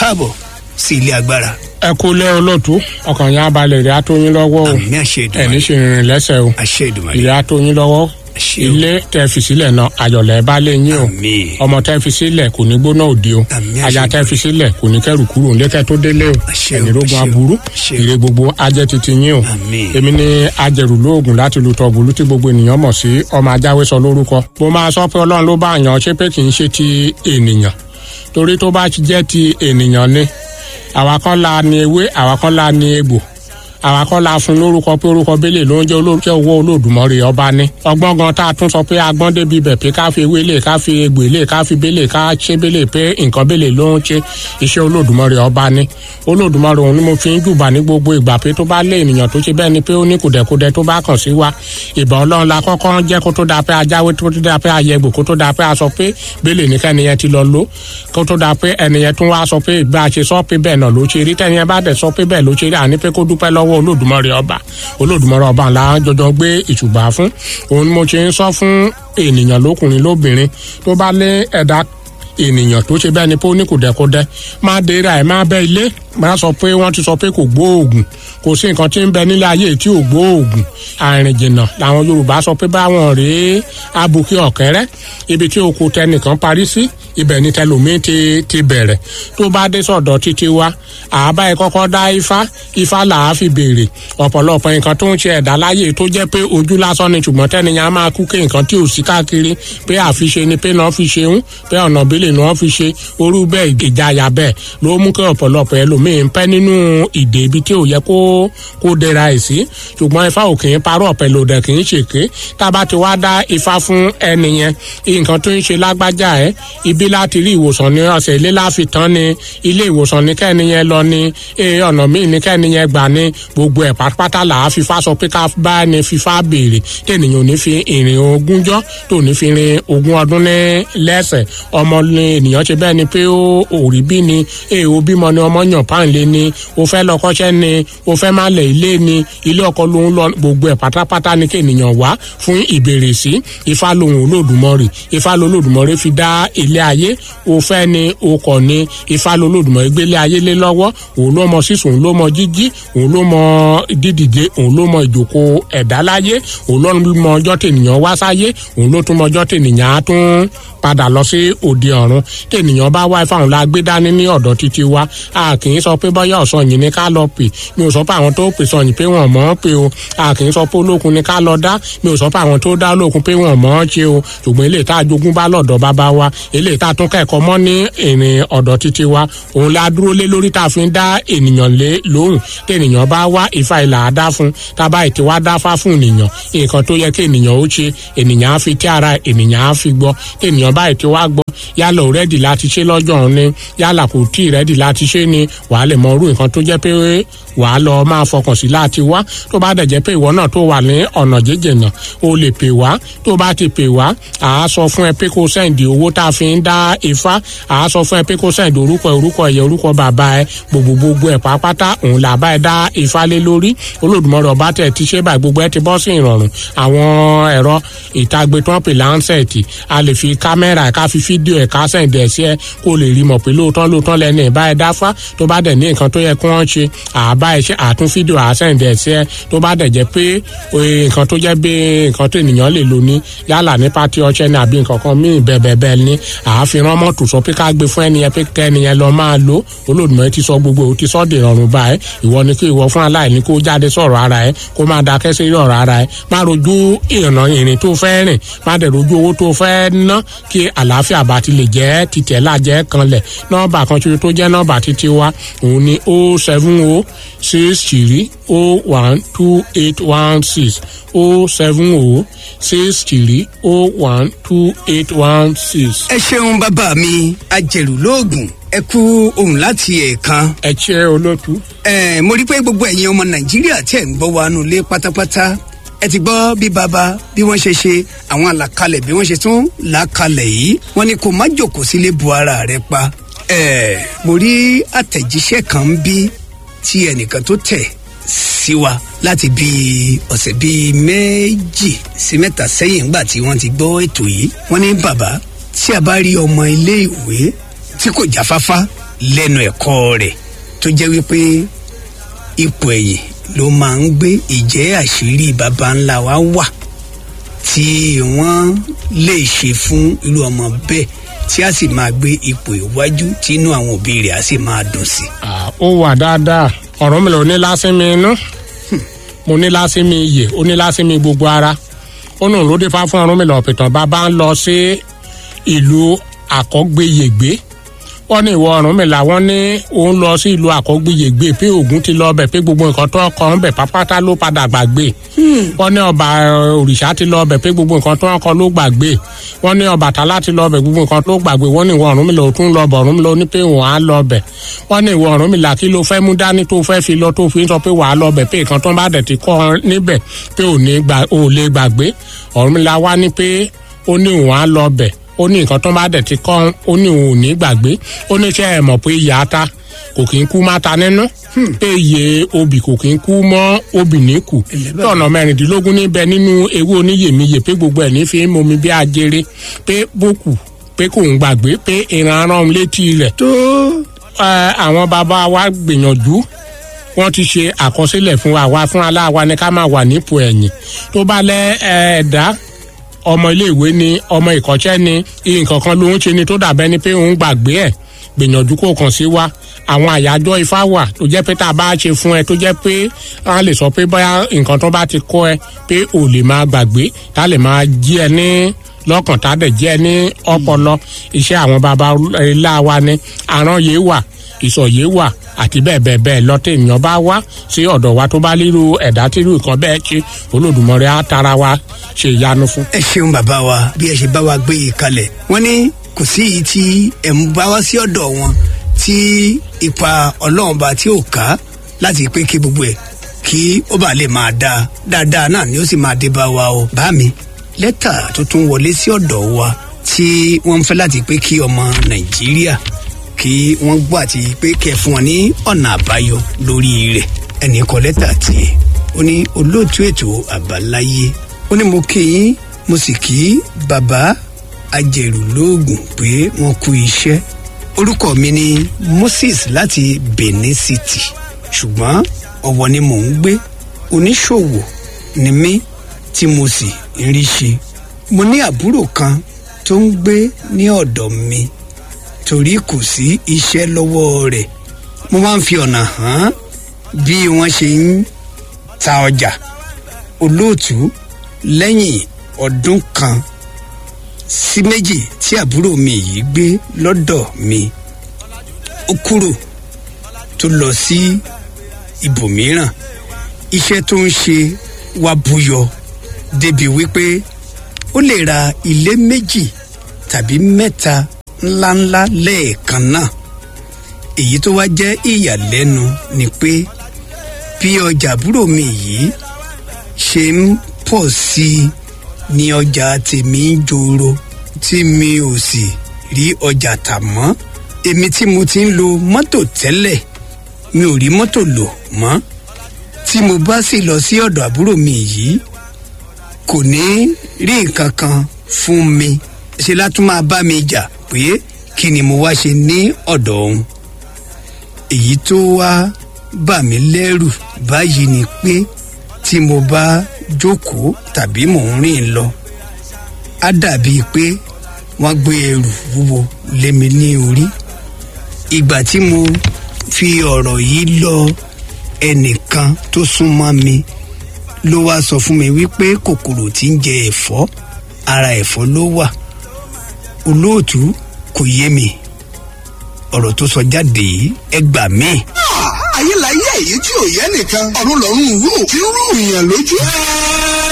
káàbọ̀ sí ilé agbára. ẹ kú lé olóòtú ọkàn yẹn abalẹ̀ ìrẹ́ àtọ́yìn lọ́wọ́ o àmì àṣẹ ẹni ìdùnnú ṣe rìnrìn lẹ́sẹ̀ o àṣẹ ìdùnnú ìrẹ́ àtọ́yìn lọ́wọ́ àṣẹ o ilé tẹ́ fi sílẹ̀ náà ayọ̀lẹ̀ bá lé yín o àmì ọmọ tẹ́ fi sílẹ̀ kò ní gbóná òde o Àmín, aya àṣẹ. tẹ́ fi sílẹ̀ kò ní kẹ́rù kúrò ńlẹ́kẹ́ tó délé o Àṣẹ o, ẹ̀nìrógun àṣẹ o, aburú àṣẹ o. ire gbogbo ajẹ́ titi yín o Àmín. èmi ni ajẹrù lóògùn láti lu tọ̀gbùlù tí gbogbo ènìyàn mọ̀ sí ọmọ ajáwé sọ lórúkọ mo máa sọ pé ọlọ́run ló bá yàn ṣé pé kì í ṣe ti ènìyàn torí tó bá jẹ́ ti ènìyàn ni àwa kan la ni ewé àwa kan la ni egbò àwa kọ́ la fún lórúkọ pé orúkọ bẹ́lẹ̀ ló ń jẹ́ olórúkọ owó olódùmọ̀rẹ́ ọba ní. ọgbọ́n gan tá a tún sọ pé agbọ́n débi bẹ̀ pé ká fi ewé lè ká fi egbò lè ká fi bẹ́lẹ̀ ká ṣe bẹ́lẹ̀ pé nǹkan bẹ́lẹ̀ ló ń ṣe iṣẹ́ olódùmọ̀rẹ́ ọba ní. olódùmọ̀rẹ́ òun ni mo fi ń jùbà ní gbogbo ìgbà pé tó bá lé ènìyàn tó ṣe bẹ́ẹ̀ ni pé ó ní kùdẹ̀kudẹ tó bá kàn sí wa ìbọn ọlọ́run la kọ́kọ́ ń jẹ́ kó tó da pé ajáwé tó tó da pé ayẹgbò kó tó da pé a sọ pé bẹ́lẹ̀ ní kẹ́niyẹn ti lọ lò kó tó da pé ẹniyẹn tún wá sọ pé ìgbà ṣe sọ pé bẹ́ẹ̀ náà ló ṣe rí tẹ́niyẹn bá dẹ̀ sọ pé bẹ́ẹ̀ ló ṣe rí àní pé kó dúpẹ́ lọ́wọ́ olódùmọ̀rẹ́ ọba olódùmọ̀rẹ́ ọba ńlá jọjọ gbé ìṣùgbà fún òun ni mo ṣe ń sọ fún ènìyàn lókùnrin lóbìnrin tó bá lé ẹ̀dá ènìyàn tó ṣe bẹ́ẹ̀ ni pé ó ní kùdẹ̀kudẹ má dèrè àì má bẹ́ ilé má sọ pé wọ́n ti sọ pé kò gbóògùn kò sí nǹkan tí ń bẹ nílé ayé tí ò gbóògùn àrìn jìnnà làwọn yorùbá sọ pé báwọn rèé abuké ọ̀kẹ́rẹ́ ibi tí oko tẹnìkan parí sí ibẹ̀ ni tẹlòmíín ti ti bẹ̀rẹ̀ tó bá dé sọ̀dọ̀ títí wa àbá ẹ kọ́kọ́ dá ifá ifá là á fi béèrè ọ̀pọ̀lọpọ̀ nǹkan tó ń ṣe ẹ̀dá láyé tó jẹ́ pé ojú lásán ni ṣùgbọ́n tẹ́niyàn á máa kú ké nǹkan tí ò sí káàkiri pé àfiṣe ni pé náà fi ṣeun pé ọ̀nà ìbílẹ̀ náà fi ṣe orú bẹ́ẹ̀ ìjayà bẹ́ẹ̀ ló mú kí ọ̀pọ̀lọpọ̀ ẹlòmíín pẹ́ nínú ìdè ibi tí ò yẹ kó kó dẹra ẹ̀ sí ṣùgbọ́n ifá ò kì í parọ́ pẹ̀lú òdẹ kì í ṣèké tá a bá ti wá dá ifá fún ẹni yẹn nǹkan tó ń ṣe lágbájá ẹ ibi láti rí ìwòsàn ní ọ̀sẹ̀ ilé láfi tán ni ilé ìwòsàn ní kẹ́ni yẹn lọ ni ee ọ̀nà míì ní kẹ́ni yẹn gbà ní gbogbo ẹ̀ pátápátá là á fífa sọ pé ká bá ní fífa béèrè tẹ̀nìyàn ò ní fi ìrìn ogúnjọ́ tó ní fi rin ogún ọdún ní lẹ́sẹ̀ ọmọ ní ènìyàn ṣe bẹ́ẹ̀ ni pé ó òrí bí ni ee o bímọ ni ọmọ yàn páńlé ni o fẹ́ lọ kọ́ṣẹ́ ni o fẹ́ má lẹ̀ ilé ni ilé ọkọ ló ń lọ gbogbo ẹ̀ pátápátá ni kí ènìyàn wá fún ìbéèrè sí ifá lòun olódùmọ̀rì ifá lolódùmọ̀rì fi dá ilé ayé o fẹ́ ni o kọ̀ ni ifá lolódùmọ̀rì gbélé ayé lé lọ́wọ́ òun ló mọ sísun òun ló mọ jíjí òun ló mọ dídìde òun ló mọ ìjókòó ẹ̀dá láyé òun ló mọ ọjọ́ tènìyàn wá sáyé òun ló tún mọ ọjọ́ tènìyàn á tún padà lọ sí òde ọ̀run tènìyàn bá wá ifá òun la gbé dání ní ọ̀dọ̀ títí wa a kì í sọ pé bọ́yá ọ̀sán yìí ni ká lọ pè mi ò sọ pé àwọn tó pè sọ yìí pé wọ́n mọ̀ ọ́n pé o a kì í sọ pé olókun ni ká lọ dá mi ò sọ pé àwọn tó dá olókun pé wọ́n mọ̀ ọ́n ṣe o ṣùgbọ́n eléyìí tá a jogún bá lọ́dọ̀ bàbá wa eléyìí tá a tún kẹ́kọ̀ọ́ mọ́ ní ìrìn ọ̀dọ̀ títí wa òun la dúró lé lórí tá a fi ń dá ènìyàn lé lóhùn tènìyàn bá wá ìfà ìlà àdá fún tábà ètè wá dáfá fún ènìyàn nǹkan tó yẹ kí ènìyàn ó ṣe ènìyàn á fi tí ara ènìyàn á fi gbọ́ tènìyàn bá ètè wá gbọ́ yálà ò rẹ́dì láti ṣe lọ́jọ́ òun ni yálà kò tí ì rẹ́dì láti ṣe ni wàá lè mọ irú nǹkan tó jẹ́ pé wàá lọ máa fọkàn sí láti wá tó bá dẹ̀ jẹ́ pé ìwọ náà tó wà ní ọ̀nà jíjìnà o lè pè wá tó bá ti pè wá à á sọ fún ẹ pé kó sẹ́ǹdì owó tá a fi ń dá ifá à á sọ fún ẹ pé kó sẹ́ǹdì orúkọ ẹ orúkọ ẹ̀yẹ orúkọ bàbá ẹ gbogbo gbogbo ẹ pàápàá òun là bá ẹ dá ifá lé lórí olódùmọ̀rẹ́ ọba tẹ̀ ti ṣe báyìí gbogbo ẹ ti bọ́ sí ìrọ̀rùn àwọn ẹ̀rọ ìtagbe tó ń pè láńsẹ̀tì a lè fi kámẹ́rà ká fi fídíò ẹ̀ ká sẹ́ǹdì ẹ̀ sí ẹ kó lè rí mọ̀ pé lóòótọ́ lóòótọ́ lẹ́nu ẹ̀ bá ẹ dáfá tó bá dẹ̀ ní nǹkan tó yẹ kí wọ́n ṣe àbá ẹ ṣe àtún fídíò àsẹ̀ǹdì ẹ̀ sí ẹ tó bá dẹ̀ jẹ́ pé nǹkan tó jẹ́ bí nǹkan tó ènìyàn lè lò ní yálà ní pátí ọṣẹ ní àbí nǹkan kan míì bẹ́ẹ̀bẹ́ẹ̀ ní àáfin mọ́tò sọ pé ká gbé fún ẹnìyẹn pé kẹ́niyẹn lọ máa lò olódùmọ̀ ti sọ gbogbo ò ti sọ dè rọrùn báyìí ìwọ ni kí ìwọ fún aláìní kó jáde sọ̀rọ̀ ara ẹ kó máa dákẹ́ sí ọ̀rọ̀ ara ẹ má rojú ìrìnà ìrìn tó fẹ́ rìn má dẹ̀ rojú owó tó fẹ́ ná kí àlàáfíà bá ti lè jẹ́ títẹ̀ lájẹ́ kanlẹ̀ nọ́ọ̀bà kan ṣoṣo tó jẹ́ nọ́ọ̀bà títí wa òun ni o seven o six three o one two eight one six o seven o six three o one two eight one six. ẹ ṣeun bàbá mi ajẹ̀rù lóògùn ẹ kú ohun láti ẹ̀ẹ̀kan. ẹ ṣe olótú. ẹ mo rí pé gbogbo ẹ̀yin ọmọ nàìjíríà tẹ̀ ń gbọ́ wa nulẹ̀ pátápátá ẹ ti gbọ́ bí baba bí wọ́n ṣe ṣe àwọn àlàkalẹ̀ bí wọ́n ṣe tún làkalẹ̀ yìí wọ́n ní kó má jòkó sílé bu ara rẹ pa. ẹ mo rí àtẹ̀jíṣẹ́ kan bí tí ẹnìkan tó tẹ̀ sí wa láti bí ọ̀sẹ̀ bíi méjì sí mẹ́ta sẹ́yìn ńgbà tí wọ́n ti gbọ́ ètò yìí wọ́n ní bàbá tí a bá rí ọmọ ilé ìwé tí kò jáfáfá lẹ́nu ẹ̀kọ́ rẹ̀ tó jẹ́ wípé ipò ẹ̀yìn ló máa ń gbé ìjẹ́ àṣírí baba ńlá wa wà tí wọ́n lè ṣe fún irú ọmọ bẹ́ẹ̀ tí a sì máa gbé ipò iwájú tí inú àwọn òbí rẹ̀ á sì máa dùn sí. ó wà dáadáa ọ̀rọ̀ mi lò ní lásìmí inú mo ní lásìmí iyè ó ní lásìmí gbogbo ara ó nù ló dé fá fún ọrùn mi lọ pìtàn bàbá ń lọ sí ìlú àkọ́gbéyègbé wọ́n ní ìwọ ọ̀run mi làwọn ní òun lọ sí ìlú àkọ́gbéyègbé pé ògùn ti lọ bẹ̀ pé gbogbo nǹkan tó kọ́ ń bẹ̀ pápátá ló padà gbàgbé wọ́n ní ọba òrìṣà ti lọ bẹ̀ pé gbogbo nǹkan tó kọ́ ló gbàgbé wọ́n ní ọbàtálá ti lọ bẹ̀ gbogbo nǹkan tó gbàgbé wọ́n ní ìwọ ọ̀run mi lọ tún lọ bọ̀ ọ̀run mi lọ ní pé òun á lọ bẹ̀ wọ́n ní ìwọ ọ̀run mi là kí ló fẹ́ mú dání tó fẹ́ fi lọ tó fi ń sọ pé wàá lọ bẹ̀ pé nǹkan tó bá dẹ̀ ti kọ́ níbẹ̀ pé ò lè gbàgbé ọ̀run mi là wá ní pé ó ní òun á lọ bẹ̀ ó ní nǹkan tó bá dẹ̀ ti kọ́ ó ní òun ò ní gbàgbé ó ní ṣe é mọ̀ pé ìyá ta kò kí ń kú má ta nínú pé iye obì kò kí ń kú mọ́ obì ní kù tọ̀nà mẹ́rìndínlógún níbẹ̀ nínú ewé oníyèmíyè pé gbogbo ẹ̀ ní fi ń momi bí ajere pé bókù pé kò ń gbàgbé pé ìran arán létí rẹ̀ tó àwọn bàbá wa gbìyànjú wọ́n ti ṣe àkọsílẹ̀ fún wa wá fún aláwa ní ká máa wà nípò ẹ̀yìn tó bá lẹ́ ẹ̀ẹ́dá ọmọ iléèwé ni ọmọ ìkọ́ṣẹ́ ni nǹkan kan ló ń ṣe ni tó dàbẹ́ ni pé òun gbàgbé ẹ̀ gbìyànjú kó kàn sí wa àwọn àyájọ́ ifá wà tó jẹ́ pé tá a bá ṣe fún ẹ tó jẹ́ pé a lè sọ pé bóyá nǹkan tó bá ti kọ́ ẹ pé ò lè máa gbàgbé tá a lè máa jí ẹ ní lọ́kàn tá a dẹ̀ jí ẹ ní ọpọlọ iṣẹ́ àwọn baba ńlá wa ni àrán wà ìsọ̀yé wà àti bẹ́ẹ̀ bẹ́ẹ̀ bẹ́ẹ̀ lọ́tẹ̀ ènìyàn bá wá sí ọ̀dọ̀ wa tó bá líru ẹ̀dá tí irú nǹkan bẹ́ẹ̀ ṣe olódùmọ̀rẹ́ á tara wa ṣe ìyanu fún. ẹ ṣeun bàbá wa bí ẹ ṣe bá wa gbé yìí kalẹ̀ wọ́n ní kò sí èyí tí ẹ̀ ń bá wá sí ọ̀dọ̀ wọn tí ipa ọlọ́run bá tí ò ká láti pé kí gbogbo ẹ̀ kí ó bá lè máa dáa dáadáa náà ni ó sì máa dé bá wa o bá mi lẹ́tà tó tún wọlé sí ọ̀dọ̀ wa tí wọ́n ń fẹ́ láti pé kí ọmọ nàìjíríà kí wọ́n gbọ́ àti pé kẹ́ fún wọn ní ọ̀nà àbáyọ lórí rẹ̀ ẹnì kan lẹ́tà tiẹ̀ ó ní olóòtú ètò àbáláyé ó ní mo kí yín mo sì kí bàbá ajẹ̀rù lóògùn pé wọ́n kú iṣẹ́ orúkọ mi ni moses láti benin city ṣùgbọ́n ọ̀wọ̀ ni mò ń gbé oníṣòwò ni mí tí mo sì ń rí ṣe mo ní àbúrò kan tó ń gbé ní ọ̀dọ̀ mi torí kò sí iṣẹ́ lọ́wọ́ rẹ̀ mo máa ń fi ọ̀nà hàn bí wọ́n ṣe ń ta ọjà olóòtú lẹ́yìn ọdún kan sí méjì tí àbúrò mi yìí gbé lọ́dọ̀ mi ó kúrò tó lọ sí ibòmíràn iṣẹ́ tó ń ṣe wá búyọ débi wípé ó lè ra ilé méjì tàbí mẹ́ta ńláńlá lẹ́ẹ̀kan náà èyí tó wá jẹ́ ìyàlẹ́nu ni pé bí ọjà àbúrò mi yìí ṣe ń pọ̀ sí i ní ọjà tèmi ń joro tí mi ò sì rí ọjà tà mọ́ èmi tí mo ti ń lo mọ́tò tẹ́lẹ̀ mi ò rí mọ́tò lò mọ́ tí mo bá sì lọ sí ọ̀dọ̀ àbúrò mi yìí kò ní rí nǹkan kan fún mi ṣe látún máa bá mi jà pé kí ni mo wá ṣe ní ọ̀dọ̀ òun èyí tó wá bà mí lẹ́rù báyìí ni pé tí mo bá jókòó tàbí mò ń rìn lọ á dàbíi pé wọ́n gbé ẹrù wúwo lé mi ní orí ìgbà tí mo fi ọ̀rọ̀ yìí lọ ẹnìkan tó súnmọ́ mi ló wá sọ fún mi wípé kòkòrò tí ń jẹ ẹ̀fọ́ ara ẹ̀fọ́ ló wà olóòtú kò yé mi ọ̀rọ̀ tó sọ jáde yìí ẹ gbà mí. ayé la yé èyí tí ò yẹ nìkan ọ̀run lọ́rùn rú kí ń rú ìyàn lójú.